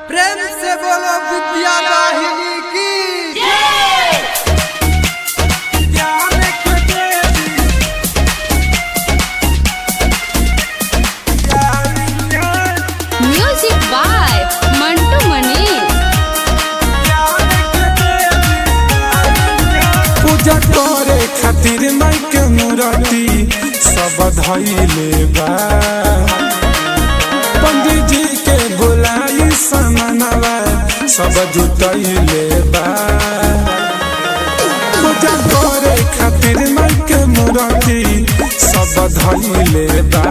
प्रेम से बोलो विद्या दाहिनी की म्यूजिक बाय मंटू मनी पूजा करे खातिर माई के मूर्ति सब धैले बा पंडित जी के बुलाई समनवा सब जुटैले बा पूजा करे खातिर माई के मूर्ति सब धैले बा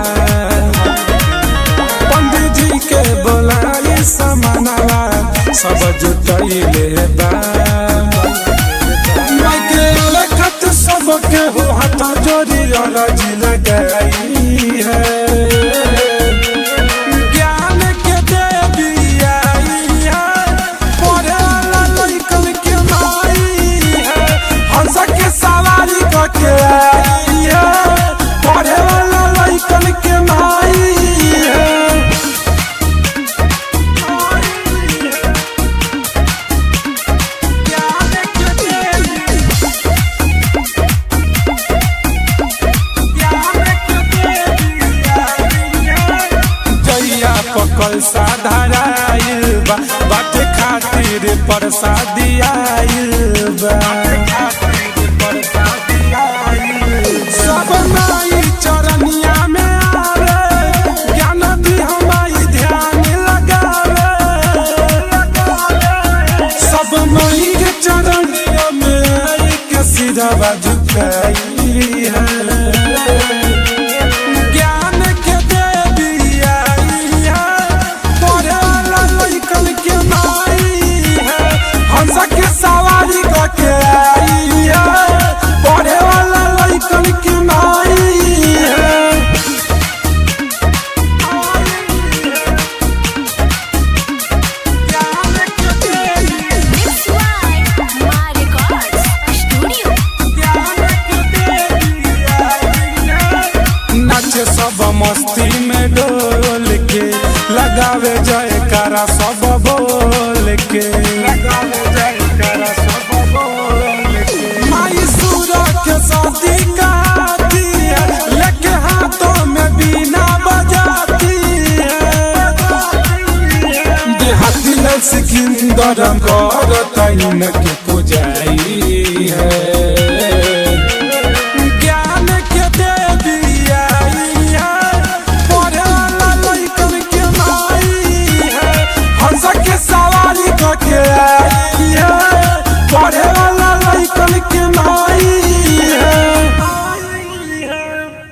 पंडित जी के बुलाई समनवा सब जुटैले बा लगे लखत सबके हो हाथ जोड़ी अरज लगाई है ज्ञान के देवी आई है पढ़े वाला लड़कन के माई है हंस के सवारी करके आई है पढ़े वाला लड़कन के माई है ज्ञान के देवी जइया पकल साधाराइल बा बाटे खातिर प्रसादी आइल बा सब माई चरनिया में आवे ज्ञान दी हमारी ध्यान लगावे सब माई के चरनिया में आई के सिरवा झुकाई है ज्ञान के देवी आई है पढ़े वाला लड़कन के माई है हंस के सवारी करके आई है पढ़े वाला लड़कन के माई है ज्ञान के देवी स्टूडियो नाचे सब मस्ती में डोल के लगावे जयकारा सब बोल के लगावे जयकारा सब बोल के माई सूरज के शादी काती है लेके हाथों में बीना बजाती है देहाती सिकंदर कर तैन के पुजाई है